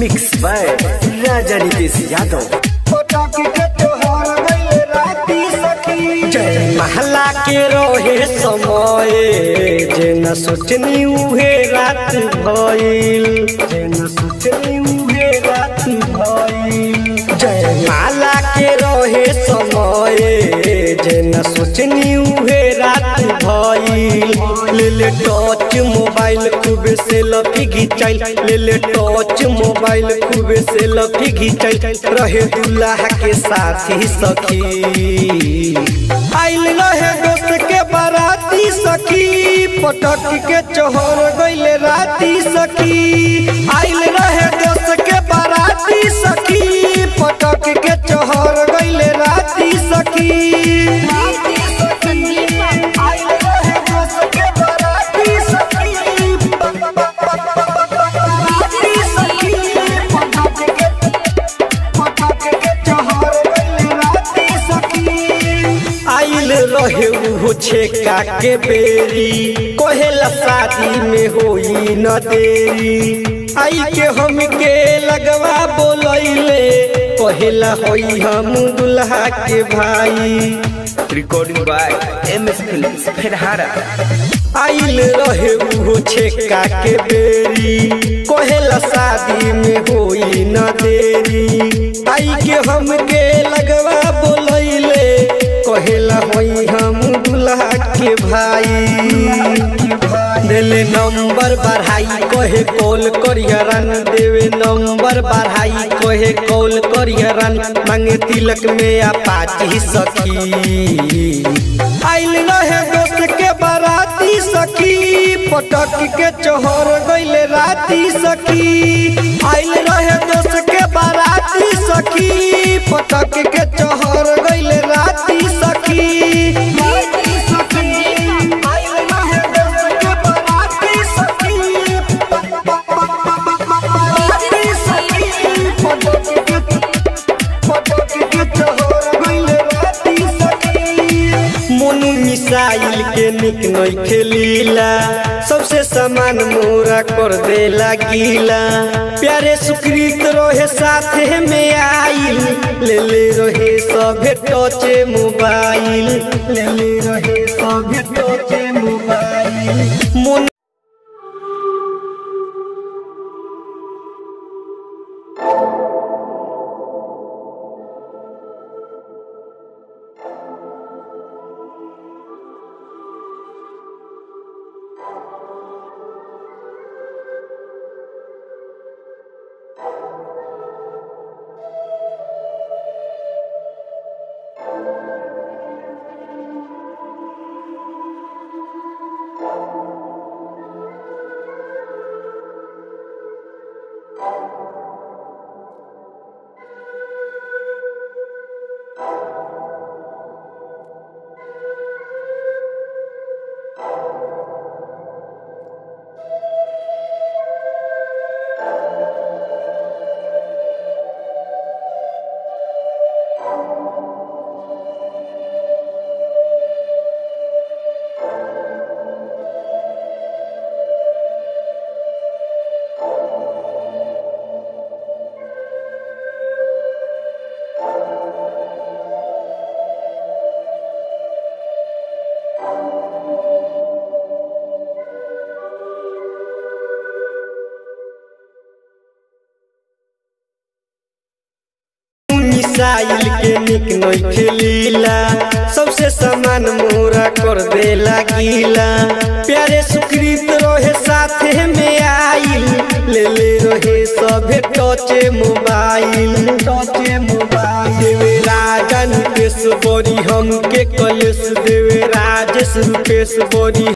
mix by Raja Nitish Yadav जय महला के रोहे समय जे न सोचनी उहे रात भइल जे न सोचनी उहे रात भइल जय माला के रोहे समय जे न सोचनी उहे रात भइल ले ले टच मोबाइल खूब से लफी घिचाइल ले ले टच मोबाइल खूब से लफी घिचाइल रहे दुल्हा के साथी सखी आइल रहे दोस्त के बाराती सखी पटक के चोहर गइले राती सखी आइल रहे दोस्त के बाराती सखी पटक के चोहर गइले राती सखी आइल रहे दोस्त के बाराती सखी बाराती सखी पटक के पटक के चोहर गइले राती सखी आइल रहे उहो छेका के बेरी कहेला शादी में होई न देरी आई के हम के लगवा बोलैले कहेला होई हम दुल्हा के भाई recording by M S film फेरहारा आइल रहे उहो छेका के बेरी कहेला शादी में होई न देरी आई के हम के लगवा बोलैले कहेला होई हम दुल्हा के भाई देले नंबर बढ़ाई कहे कॉल करियरन देवे नंबर बढ़ाई कहे कॉल करियरन मांगे तिलक में अपाची सखी आइल रहे दोस्त के बाराती सखी पटक के चोहर गइले राती सखी आइल रहे दोस्त के बाराती सखी पटक के चोहर गइले राती सखी आइल रहे दोस्त के बाराती सखी बाराती सखी पटक के पटक के चोहर गइले राती सखी मोनू मिसाइल के निक नई खेलीला सबसे समान मोरा कर देला गीला प्यारे सुकृत रहे साथे में आइल ले ले रहे सभे टचे मोबाइल ले ले रहे सभे टचे मोबाइल मोनू मिसाइल के निक नई खेलीला सबसे समान मोरा कर देला गीला प्यारे सुकृत रहे साथे में आइल ले ले रहे सभे टचे मोबाइल टचे मोबाइल देवे राजा नितेश बड़ी हम के कलेश देवे राजेश रूपेश बड़ी